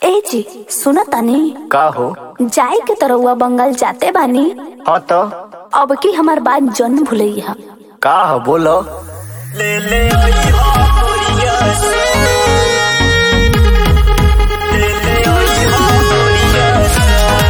ए जी सुना तानी का हो जाए के तरौआ बंगाल जाते बानी हाँ तो अब की हमार बात जन भूलैया का हो बोलो ले ले आई हो गोरिया से। ले ले आई हो गोरिया से।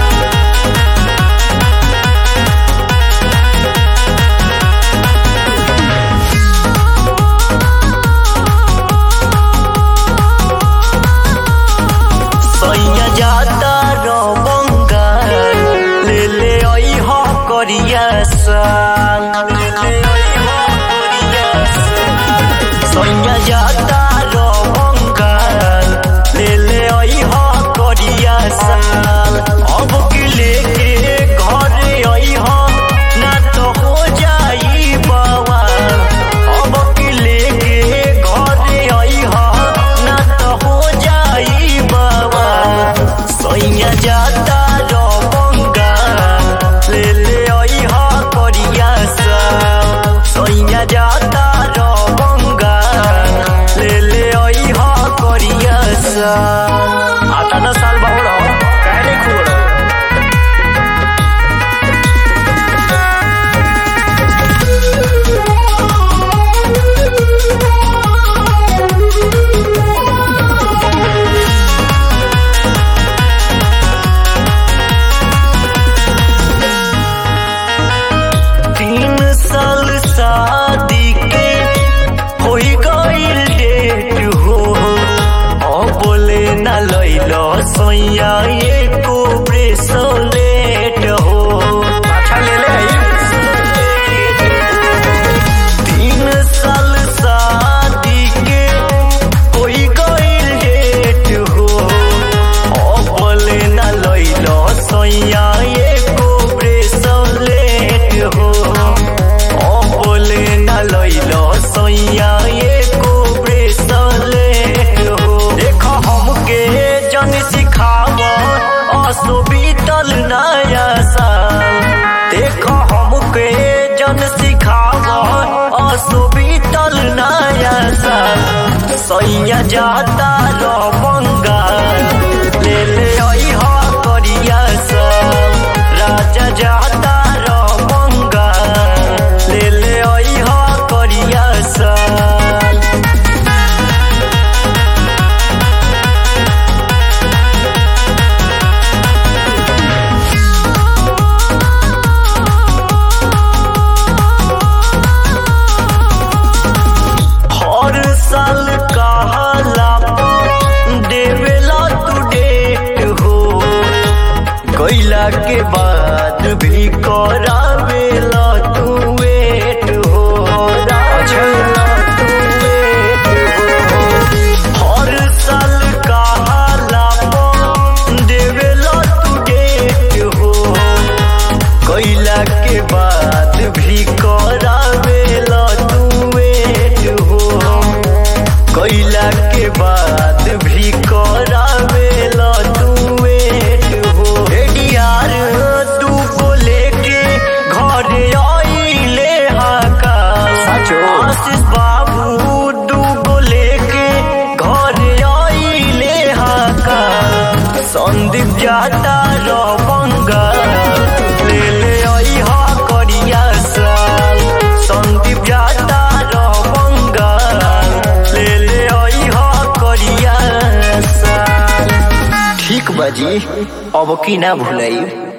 सैया जाता रो बंगाल ले ले आई हो करिया संग ले ले आई हो करिया संग सैया जाता रो बंगाल ले ले आई हो करिया संग अब की लेके घर आई हो ना तो हो जाई बवाल अब की लेके घर आई हो ना तो हो जाई बवाल सैया जाता रो बंगाल ले ले आई हो करिया संग सैया जाता रो बंगाल ले ले आई हो करिया संग आता ना साल बहुड़ कहने खूड़ तीन साल शादी के होई गईल डेट हो ओ बोले ना लैलो सोया एको ब्रेसलेट हो अच्छा ले ले तीन साल शादी के होई गईल डेट हो ओ बोले ना लैलो सोया एको ब्रेसलेट हो ओ बोले ना लैलो सोया एको ब्रेसलेट हो देखो हमके जन सिखाव असो बीतल नया साल देखो हमके जन सिखाव असो बीतल नया साल सैया जाता रो बंगाल ले ले आई हो करिया सब राजा जाता रो बंगाल ले ले आई हो करिया सब हर साल कहला देवेला तू डेट हो कैला के बाद भी करावेला तू वेट हो राजला तू वेट हो हर साल कहला देवेला तू डेट हो कैला के बाद भी करावेला तू वेट हो कैला के बाद भी करावेला तू वेट हो रेडियार तू को लेके घर आइले हाका आशीष बाबू तू को लेके घर आइले हाका संदीप जाता रो बंगाल ले ले आई हा करिया साल संदीप जाता रो बंगाल ले ले आई हा करिया साल ठीक बाजी अब की ना भुलाई